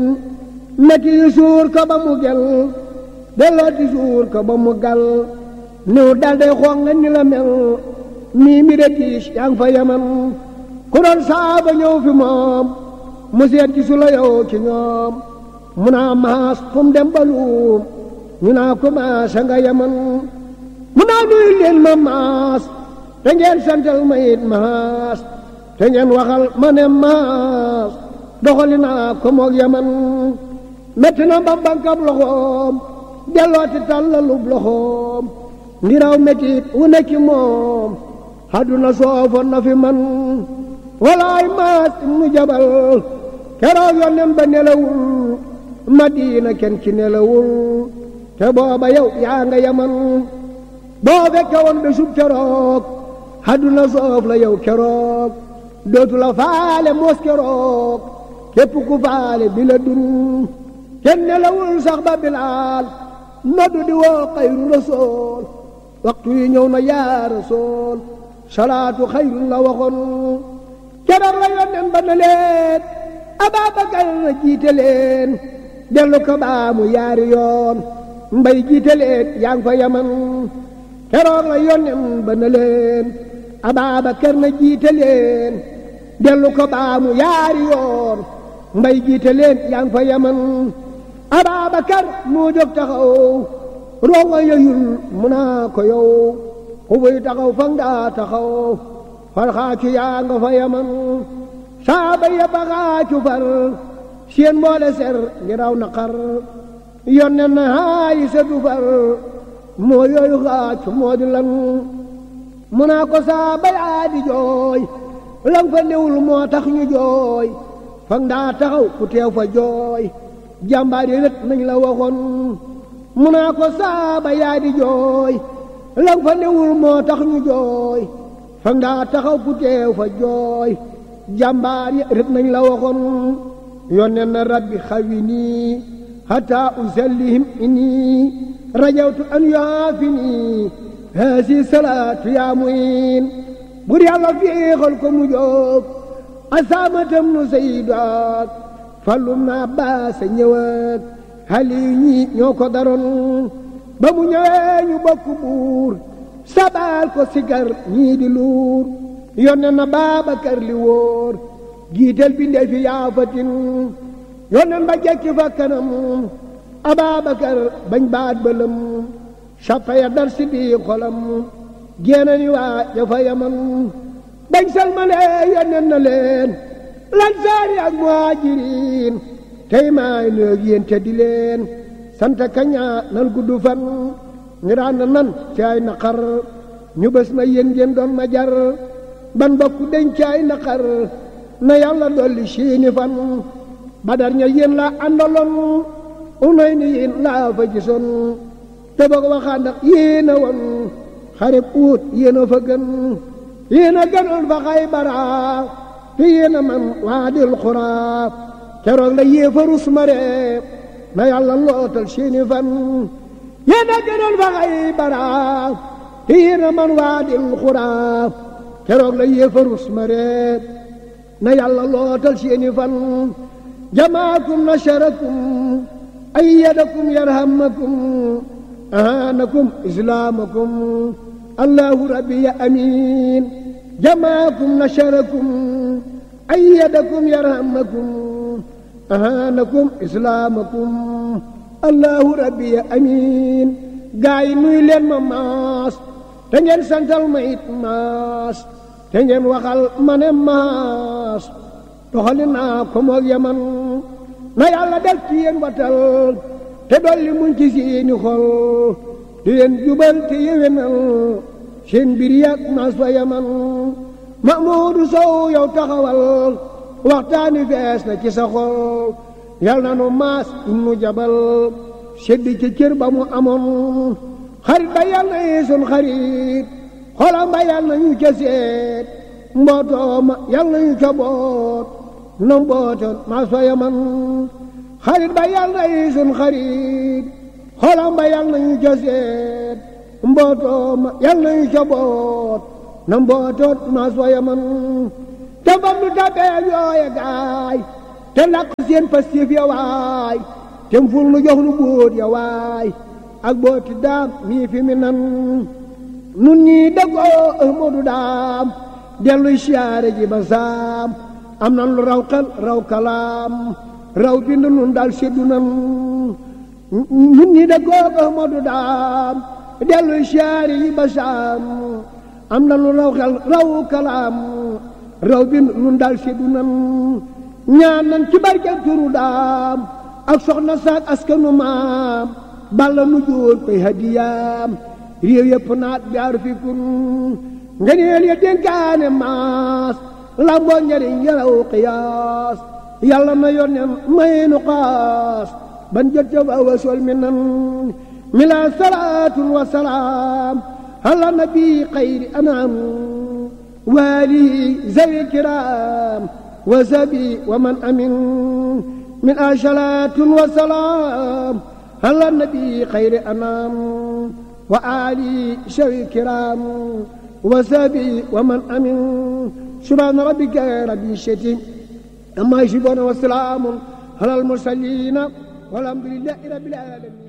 metti yu suur ko ba mu gel delloo ti suur ko ba mu gal niw dalde xoog nga ni la mel mii mi de tiis yaa ngi fa yaman ku doon saaba ñëw fi moom mu seet ci su la yow ci ñoom mu naa maas fu mu dem ba luum ñu naa ko maas a nga yaman mu naa nuyu leen ma maas te ngeen santal ma it maas te ngeen waxal ma ne maas doxali naa ko moog yaman metti na ba bankab loxoom dellooti tàllalub loxoom ngiraw mettit wu nekki moom àdduna soofoon na fi man walaay maas ibnu jabal keroog yonnen ba nelawul madina kenn ci nelawul te booba yow yaa nga yaman boo fekke woon be sub keroog àdduna soof la yow keroog dootu la faale moos keroog képp ku faale bi la dun kenn nelawul sax ba bilaal noddu di woo xayru rasool waxtu yi ñëw na yaa rasool salaatu xayrun la waxoon keroog la yónneen ba na leen Ababakar na jiite leen dellu ko baamu yaari yoon mbay jiite leen yaa ngi fa yaman keroog la yónneen ba na leen Ababakar na jiite leen dellu ko baamu yaari yoon mbay jiite leen yaa ngi fa yaman Ababakar moo jóg taxaw rongo yeyul mu naa ko yow xubuy taxaw fa nga taxaw farxaacu yaa nga fa yaman saaba ya baxaacu far seen mboole ser ngiraw naqar yonne na haayi setu far moo yooyu xaacu moo di lan mu naa ko saaba yaa di jooy lan fa newul moo tax ñu jooy fa nga taxaw ku teew fa jooy jàmbaar yi rët nañ la waxoon mu naa ko saaba yaa di jooy lan fa newul moo tax ñu jooy fa nga taxaw ku teew fa jooy jàmbaar yi rët nañ la waxoon yónnee na rabbi xawi nii hatta usallihim inni rajawtu an yaafi nii haasi salaatu yaa muin bur yàlla féexal ko mu jóg asaamatam nu sayyidaat fallum na baasa ñëwaat xali ñi ñoo ko daroon ba mu ñëwee ñu bokk buur sabaal ko sigar ñii di luur yonne na Baabakar li wóor giital bi ndee fi yaafatin yonnen ba jekki fa kanam Ababakar bañ baat bëlëm sappa ya dar si di xolam génne ni waa ja fa yaman bañ salmalee yonnen na leen lansaari ak muhaajiriin tey maay nëeg yéen te di leen sant kaña nan gudd fan ñu daan nan ci ay naqar ñu bés na yéen ngeen doon ma jar ban bokk deñ ci ay naqar na yàlla dolli siini fan badar ña yéen la àndaloon unay ni yéen laa fa gisoon te boog waxaan ndax yéen a woon xarib uut yéen a fa gën yéen a gënoon fa Xaybara te yéen a man waadil xuraa keroog la yéefarus mare na yàlla lootal seeni fan yéen a gënoon fa Xaybara te yéen a man waadil xuraa keroog la yéefarus mare na yàlla lootal seeni fan jamaakum nasarakum ayyadakum yarhamakum ahanakum islaamakum allahu rabbi ya amiin jamaakum nasarakum ayyadakum yarhamakum ahanakum islaamakum allahu rabbi ya amiin gaa yi nuy leen ma maas te ngeen santal ma it maas te ngeen waxal ma ne maas doxali naa ko moog yaman na yàlla def ci yéen watal te dolli muñ ci seeni xol di leen jubal te yewenal seen mbir yàgg maas fa yaman Mahmoudou Sow yow taxawal waxtaani fees na ci sa xol yal na nu maas nu jabal sedd ci cër ba mu amoon xarit ba yal na yi sun xarit xolam ba yal na ñu ca seet mbootoo ma yal na ñu ca boot na mbootoon maas fa yaman xarit ba yal na yi sun xarit xolam ba yal na ñu ca seet mbootoo ma yal na ñu ca boot na mbootoot maas fa yaman te fam nu tabee yooye gaay te làq seen pastéef ya waay te ful nu jox nu bóot ya waay ak booti daam mii fi mi nan nun ñii dëggoo Ahmadu daam delluy siyaare ji ba saam am nan lu raw xel raw kalaam raw bind nun daal seddu nan nun ñii dëggoo Ahmadu daam delluy siyaare ji ba saam am nan lu raw xel raw kalaam raw bind nun daal seddu nan ñaan nan ci barkeel turu daam ak soxna saak askanu maam balla nu jóor koy hadiyaam réew yëpp naat jaar fi kun ngeneel ya dénkaane maas lamboo njariñ yaraw qiyaas yàlla na yonen may nu xaas ban jot ca wa wasol mi nan mi la salaatun wa salaam ala nabi xayri anam waalihi zawi kiraam wa sabi wa man amin min asalaatun wa salaam ala nabi xayri anam wa ali shawi kiram wa sabi wa man amin subhaana rabbika rabbi shati amma yasifuuna wa salaamun ala al mursalina walhamdulillahi rabbil alamin